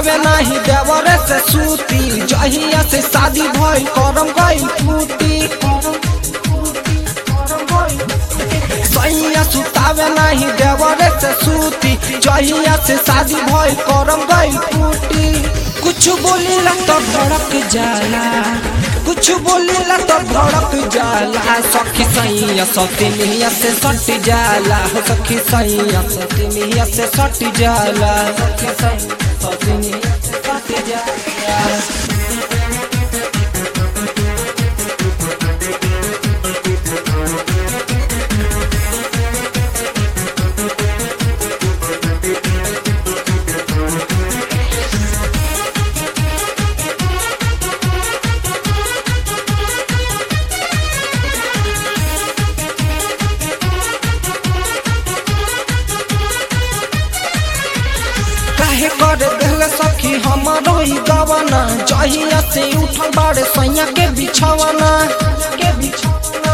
सुतावे नाही देवरे से सूती जहिया से शादी भइल करम गइल फूटी सैया सुतावे नाही देवरे से सूती जहिया से शादी भइल करम गइल फूटी कुछ बोलेला तो भड़क जाला कुछ बोलेला तो भड़क जाला सखी सैया सतिनिया से सट जाला हो सखी सैया सतिनिया से सट जाला सखी सैया सतिनिया से सट जाला काहे कर देले सखी हमारो ही गवाना जहिया से उठल बाड़े सैया के बिछावना के बिछावना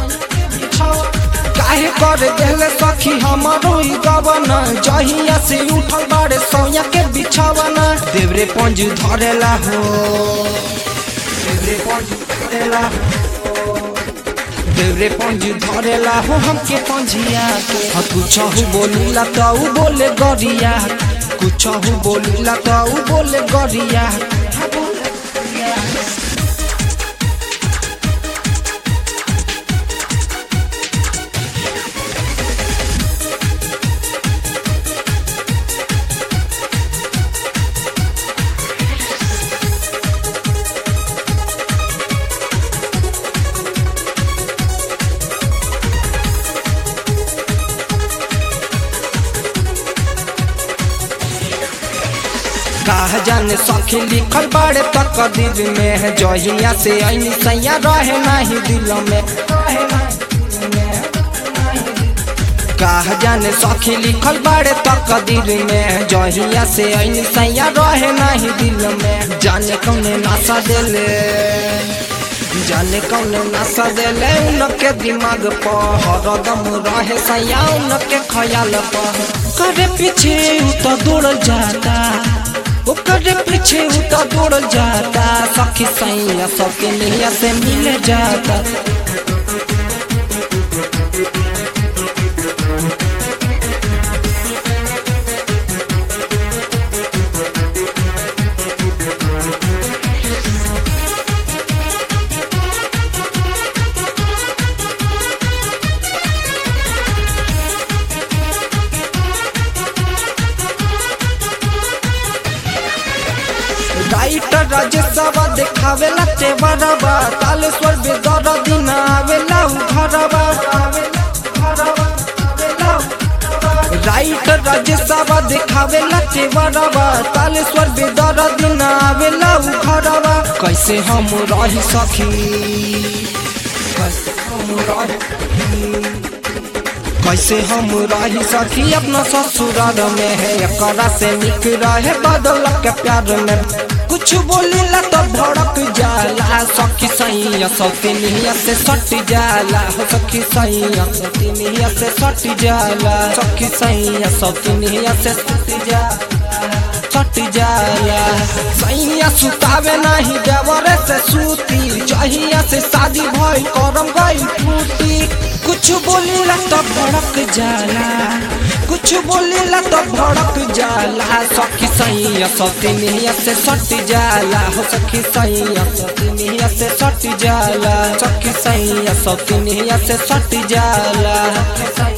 काहे कर देले सखी हमारो ही गवाना जहिया से उठल बाड़े सैया के बिछावना देवरे पंज धरेला हो देवरे पंज धरेला हो देवरे पंज धरेला हो हमके पंजिया के हाँ कुछ बोलीला तो ऊ बोले गरिया कुछ बोलीला तो ऊ बोले गरिया कहा जाने सखी लिखल बाड़े तक दिल में है जहिया से ऐनी सैया रहे नहीं दिल में कहा जाने सखी लिखल बाड़े तक दिल में है जहिया से ऐनी सैया रहे नहीं दिल में जाने कौने नशा देले जाने कौन नशा देले उनके दिमाग पर हरदम रहे सैया उनके ख्याल पर करे पीछे उ तो दौड़ जाता ओकर पीछे उ तो दौड़ जाता सखी सैया सबके नैया से मिल जाता राइटर राजेशवा देखावेला तेवरवा तालेश्वर बेदर दिन आवेला उ घरवा राइटर राजेशवा देखावेला तेवरवा तालेश्वर बेदर दिन आवेला उ घरवा कैसे हम रही सखी कैसे हम रही कैसे हम रही सखी अपना ससुराल में है एकरा से निक रहे बदल के प्यार में कुछ बोलेला तो भड़क जाला सखी सैया सौतिनिया से सट जाला हो सखी सैया सौतिनिया से सट जाला सखी सैया सौतिनिया से सट जाला सट जाला सैया सुतावे नहीं देवरे से सूती जहिया से शादी भइल करम गइल फूटी कुछ बोलेला तो भड़क जाला कुछ बोलेला तो भड़क जाला सखी सैया सौतिनिया से सट जाला हो सखी सैया सौतिनिया से सट जाला सखी सैया सौतिनिया से सट जाला